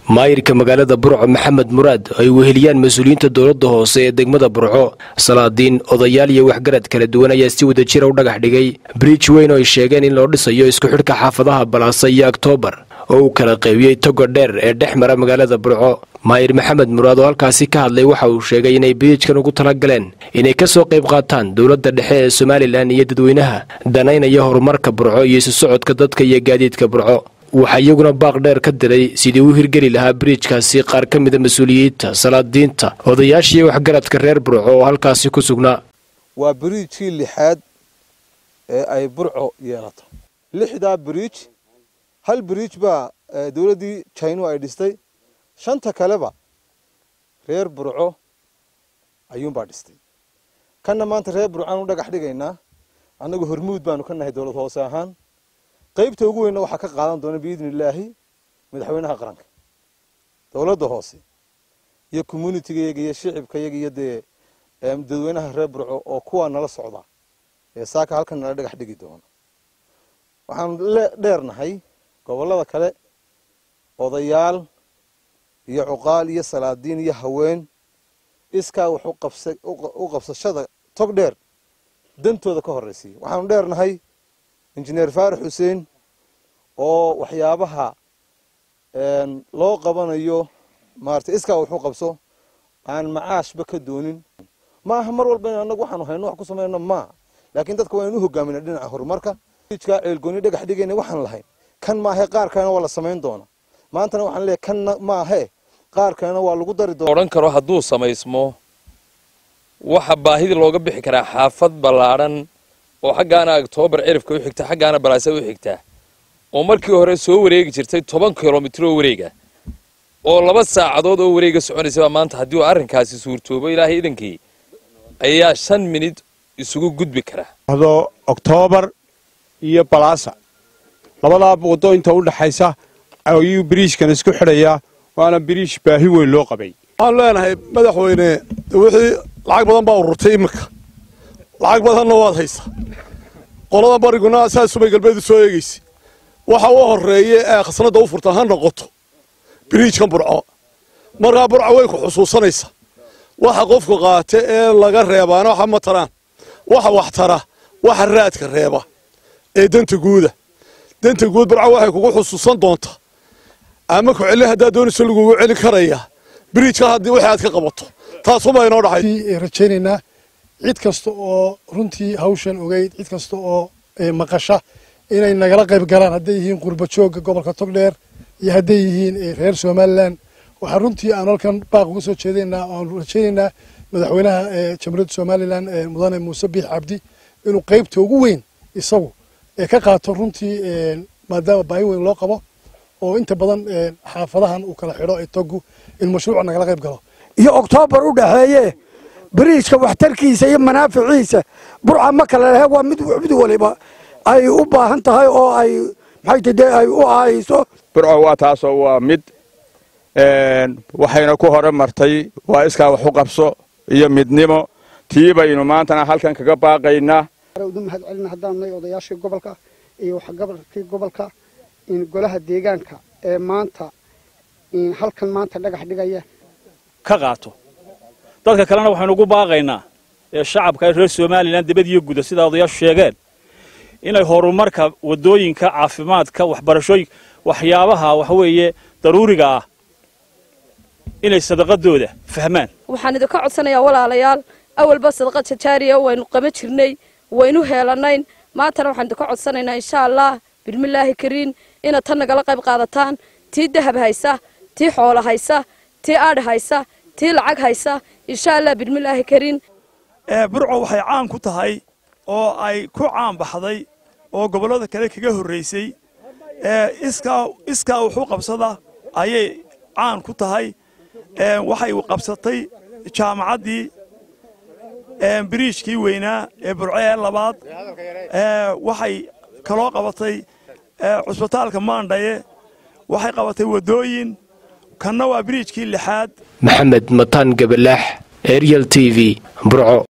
maayirka magaalada burco maxamed muraad ay weheliyaan mas-uuliyiinta dowladda hoose ee degmada burco salaadiin odayaal iyo waxgarad kala duwan ayaa si wada jira u dhagax dhigay briij weyn oo ay sheegeen in loo dhisayo isku xidhka xaafadaha balaasa iyo oktoobar oo uu kala qeybiyey togo dheer ee dhex mara magaalada burco maayir maxamed muraad oo halkaasi ka hadlay waxa uu sheegay inay biriijkan ugu tala galeen inay ka soo qayb qaataan dowladda dhexe ee somalilan iyo dadweynaha danaynaya horumarka burco iyo isu socodka dadka iyo gaadiidka burco waxaa iyaguna baaq dheer ka diray sidii u hirgeli lahaa biriijkaasi qaar ka mida mas-uuliyiinta salaadiinta odayaashiiyo waxgaradka reer burco oo halkaasi ku sugnaa waa biriijkii lixaad ee ay burco yeelato lixdaa biriij hal biriij baa dowladdii jinu ay dhistay shanta kaleba reer burco ayuunbaa dhistay kanna maanta reer burcaan u dhagax dhigaynaa annagu hormuud baanu ka nahay dowlad hoose ahaan qaybta ugu weynna waxaa ka qaadan doona biidni illaahi madaxweynaha qaranka dowladda hoose iyo communitigayaga iyo shicibkayaga iyo dee dadweynaha reer burco oo kuwaa nala socda ee saaka halkan nala dhagax dhigi doona waxaanu dheernahay gobollada kale odayaal iyo cuqaal iyo salaadiin iyo haween iskaa wax u qabsashada tog dheer dantooda ka horraysiiya waxaanu dheernahay injineer faarax xuseen oo waxyaabaha loo qabanayo maarata iskaa waxu qabso aan macaashba ka doonin ma aha mar walba in annagu waxaanu hayno wax ku samayno maaha laakiin dadka waa inu hogaamina dhinaca horumarka ijkaa ceelgooni dhagax dhigayna waxaan lahayn kan maahe qaar kalena waa la samayn doona maantana waxaan leeyahay kan maahe qaar kalena waa lagu dari doona odhan karo hadduu samaysmo waxa baahida looga bixi karaa xaafad ballaadhan oo xaggaana oktoobar cirifka u xigta xaggaana balaase u xigta oo markii hore soo wareegi jirtay toban kilomitir oo wareega oo laba saacadood oo wareega soconaysaba maanta haddii uu arrinkaasi suurtoobo ilaahay idankii ayaa shan minid isugu gudbi kara do oktoobar iyo balaasa labadaa waddo inta u dhaxaysa ayuu biriishkan isku xidhayaa waana biriish baahi weyn loo qabay waxaanu leenahay madaxweyne wixii lacag badan baa ururtay iminka lacag badanna waad haysa qolada bariguna saasubay galbeedu soo eegaysa waxa u horeeye ee khasnadda u furta ha noqoto biriijkan burco markaa burco way ku xusuusanaysa waxa qofku qaata ee laga reebaana waxa ma taraan waxa wax tara waxa raadka reeba ee danta guuda danta guud burco waxay kugu xusuusan doontaa ama ku celin haddaad doonayso lagugu celin karaya biriijka haddii wixii aad ka qabato taasubaa inoo dhaxay rajaynaynaa cid kasta oo runtii hawshan ogeyd cid kasta oo maqasha inay nagala qayb galaan hadday yihiin qurba joogga gobolka togdheer iyo hadday yihiin reer somalilan waxaa runtii aanu halkan baaq uga soo jeedaynaa oaanu rajaynaynaa madaxweynaha jamhuuriyadda somalilan mudane muuse biix cabdi inuu qaybta ugu weyn isagu ka qaato runtii maadaama baahi weyn loo qabo oo inta badan xaafadahan uu kala xidho ee togu in mashruuca nagala qayb galo iyo oktoobar u dhaxeeye biriijka waxtarkiisa iyo manaaficiisa burca ma kale lehe waa mid mid waliba ay u baahan tahay oo ay maxay dee ay u ahayso burco waa taasoo waa mid waxayna ku hore martay waa iskaa wax u qabso iyo midnimo tii baynu maantana halkan kaga baaqaynaa udu mahad celina haddaan nahay odayaashii gobolka iyo waxgabarkii gobolka golaha deegaanka ee maanta halkan maanta dhagax dhigaya ka qaato dadka kalena waxaynu ugu baaqaynaa ee shacabka reer somalilan dibad iyo guda sidaa odayaashu sheegeen inay horumarka waddooyinka caafimaadka waxbarashooyin waxyaabaha waxweeye daruuriga ah inay sadaqadooda fahmaan waxaan idinka codsanayaa walaalayaal awalba sadaqa jajaariya waynu qama jirnay waynu heelanayn maantana waxaan idinka codsanaynaa insha allah bismillaahi kariin inaad tan nagala qayb qaadataan tii dahab haysa tii xoolo haysa tii aadh haysa tii lacag haysa insha allah bismillaahi kariin burco waxay caan ku tahay oo ay ku caan baxday oo gobollada kale kaga horraysay iskaa wuxuu qabsada ayay caan ku tahay waxay qabsatay jaamacaddii biriijkii weynaa ee burco ee labaad waxay kaloo qabatay cusbitaalka maandhaye waxay qabatay waddooyin kanna waa biriijkii lixaad maxamed mataan gabalaax ariel t v burco